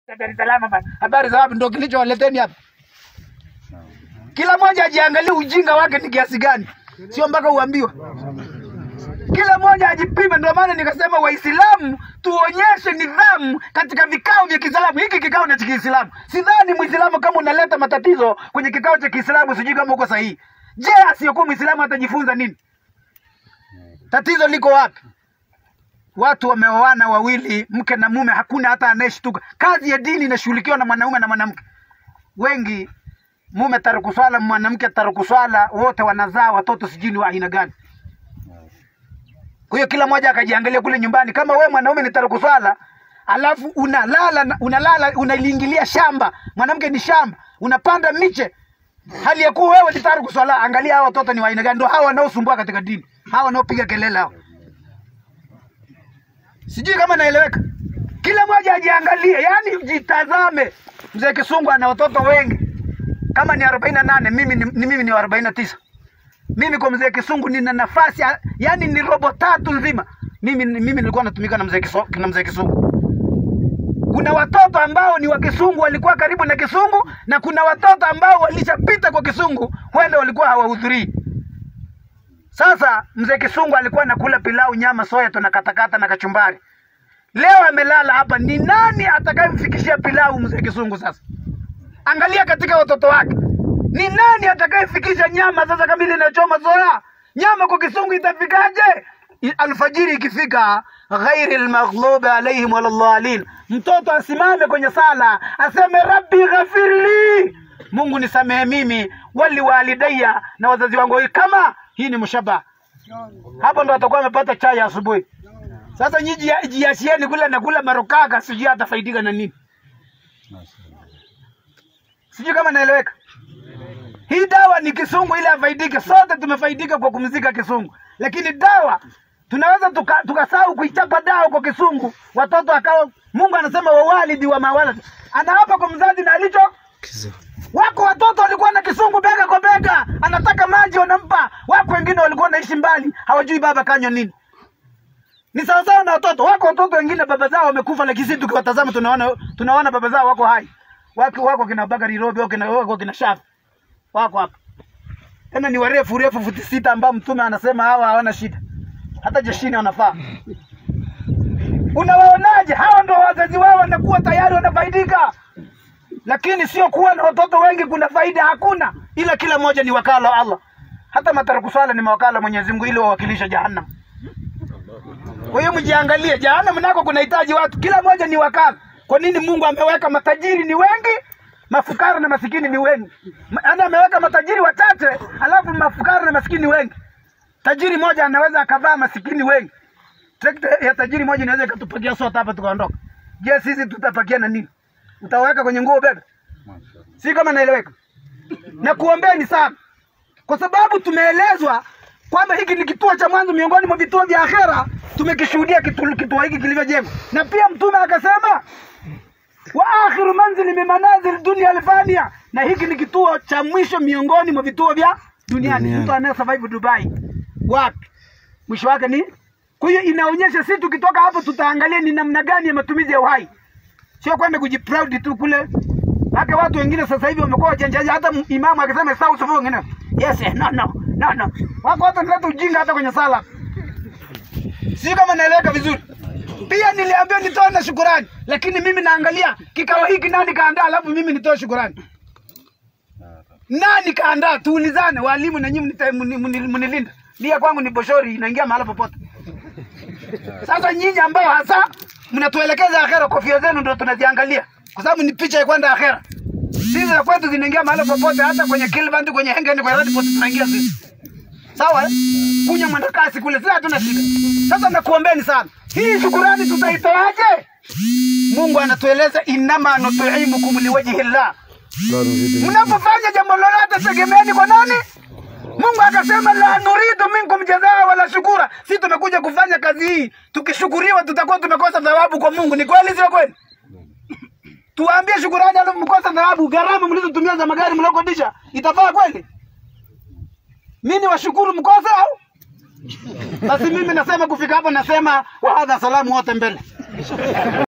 Dar es Salaam bana. Habari za wapi ndio kilichowaleteni hapa. Kila mmoja ajiangalie ujinga wake ni kiasi gani, sio mpaka uambiwe. Kila mmoja ajipime. Ndio maana nikasema Waislamu tuonyeshe nidhamu katika vikao vya Kiislamu. Hiki kikao ni cha Kiislamu. Sidhani Muislamu kama unaleta matatizo kwenye kikao cha Kiislamu, sijui kama uko sahihi. Je, asiyekuwa Muislamu atajifunza nini? Tatizo liko wapi? Watu wameoana wawili, mke na mume, hakuna hata anayeshtuka. Kazi ya dini inashughulikiwa na mwanaume na mwanamke. Wengi mume taruku swala, mwanamke taruku swala, wote wanazaa watoto sijui ni wa aina gani. Kwa hiyo kila mmoja akajiangalia kule nyumbani. Kama we mwanaume ni taruku swala, alafu unalala na- unalala unaliingilia shamba, mwanamke ni shamba, unapanda miche, hali ya kuwa wewe ni taruku swala. Angalia hao watoto ni wa aina gani? Ndio hao wanaosumbua katika dini, hao wanaopiga kelele hao. Sijui kama naeleweka. Kila mmoja ajiangalie, yani jitazame. Mzee Kisungu ana watoto wengi, kama ni arobaini na nane mimi ni, ni mimi ni arobaini na tisa mimi kwa mzee Kisungu nina nafasi ya- yani ni robo tatu nzima. Mimi mimi nilikuwa natumika na mzee Kisungu, na mzee Kisungu. Kuna watoto ambao ni wa Kisungu walikuwa karibu na Kisungu na kuna watoto ambao walishapita kwa Kisungu, huenda walikuwa hawahudhurii. Sasa mzee Kisungu alikuwa anakula pilau, nyama, soya, tunakatakata na kachumbari. Leo amelala hapa, ni nani atakayemfikishia pilau mzee Kisungu? Sasa angalia katika watoto wake, ni nani atakayefikisha nyama? Sasa kama ile inachoma soya, nyama kwa Kisungu itafikaje? I- Alfajiri ikifika, ghairi almaghlubi alaihim waladhalin, mtoto asimame kwenye sala aseme rabbi ghafirli, Mungu nisamehe mimi, wali walidayya, na wazazi wangu. Kama hii ni mshaba, hapo ndo atakuwa amepata chai ya asubuhi. Sasa nyinyi jia- jiachieni kula na kula marokaka, sijui atafaidika na nini, sijui kama naeleweka. Hii dawa ni kisungu ili afaidike. Sote tumefaidika kwa kumzika kisungu, lakini dawa tunaweza tuka- tukasahau kuichapa dawa kwa kisungu, watoto akawa. Mungu anasema wawalidi wa mawalad, anaapa kwa mzazi na alicho wako watoto walikuwa na kisungu bega kwa bega, anataka maji wanampa. Wako wengine walikuwa wanaishi mbali, hawajui baba kanywa nini. Ni sawasawa na watoto wako. Watoto wengine baba zao wamekufa, lakini sisi tukiwatazama tunaona tunaona baba zao wako hai, wako wako kina Bakari Robi, wako kina wako kina Shafi, wako hapa tena ni warefu refu futi sita, ambao mtume anasema hawa hawana shida, hata jeshini wanafaa. Unawaonaje? Hawa ndio wazazi wao wanakuwa tayari wanafaidika, lakini sio kuwa na watoto wengi kuna faida hakuna, ila kila mmoja ni wakala wa Allah. Hata mataraku swala ni mawakala wa Mwenyezi Mungu ili wawakilisha jahannam. Kwa hiyo mjiangalie, jahannam nako kunahitaji watu, kila mmoja ni wakala. Kwa nini Mungu ameweka matajiri ni wengi, mafukara na masikini ni wengi? Ma- Yaani ameweka matajiri wachache, alafu mafukara na masikini wengi. Tajiri moja anaweza akavaa masikini wengi. Trekta ya tajiri moja inaweza ikatupakia sote hapa tukaondoka. Je, sisi tutapakia na nini? Utaweka kwenye nguo bebe? Si kama naeleweka? Na kuombeni sana, kwa sababu tumeelezwa kwamba hiki ni kituo cha mwanzo miongoni mwa vituo vya akhera. Tumekishuhudia kitu- kituo hiki kilivyojengwa, na pia Mtume akasema wa akhiru manzili min manazil dunia alfania, na hiki ni kituo cha mwisho miongoni mwa vituo vya duniani. Duniani. Mtu anaye survive Dubai wapi mwisho wake ni kwa hiyo inaonyesha sisi tukitoka hapo tutaangalia ni namna gani ya matumizi ya uhai, sio kwenda kujiproud tu kule. Hata watu wengine sasa hivi wamekuwa wachanjaji, hata m- imamu akisema sawa sawa, wengine yes eh, no no no no, wako watu wanaleta ujinga hata kwenye sala. Si kama naeleweka vizuri. Pia niliambiwa nitoe na shukurani, lakini mimi naangalia kikao hiki nani kaandaa, alafu mimi nitoe shukurani. Nani kaandaa? Tuulizane walimu na nyinyi mnita- mni- mni- mnilinda. Lia kwangu ni boshori, inaingia mahala popote. Sasa nyinyi ambao hasa mnatuelekeza akhera, kofia zenu ndio tunaziangalia, kwa sababu ni picha ya kwenda akhera. Sisi za kwetu zinaingia mahala popote, hata kwenye kilband, kwenye hengeni, kwenye radio pote tunaingia sisi. Sawa eh? Kunya mwendakasi kule, sisi hatuna shida. Sasa nakuombeni sana, hii shukurani tutaitoaje? Mungu anatueleza innama nut'imukum liwajhi llah mnapofanya jambo lolote tegemeeni kwa nani? Mungu akasema la nuridu minkum jazaa wala shukura. Si tumekuja kufanya kazi hii, tukishukuriwa tutakuwa tumekosa thawabu kwa Mungu. Ni kweli, sio kweli? Tuwaambie shukurani, alafu mkosa thawabu. Gharama mlizotumia za magari mliokodisha itafaa kweli? Mimi ni washukuru mkose au? Basi mimi nasema kufika hapo, nasema wahadha salamu wote mbele.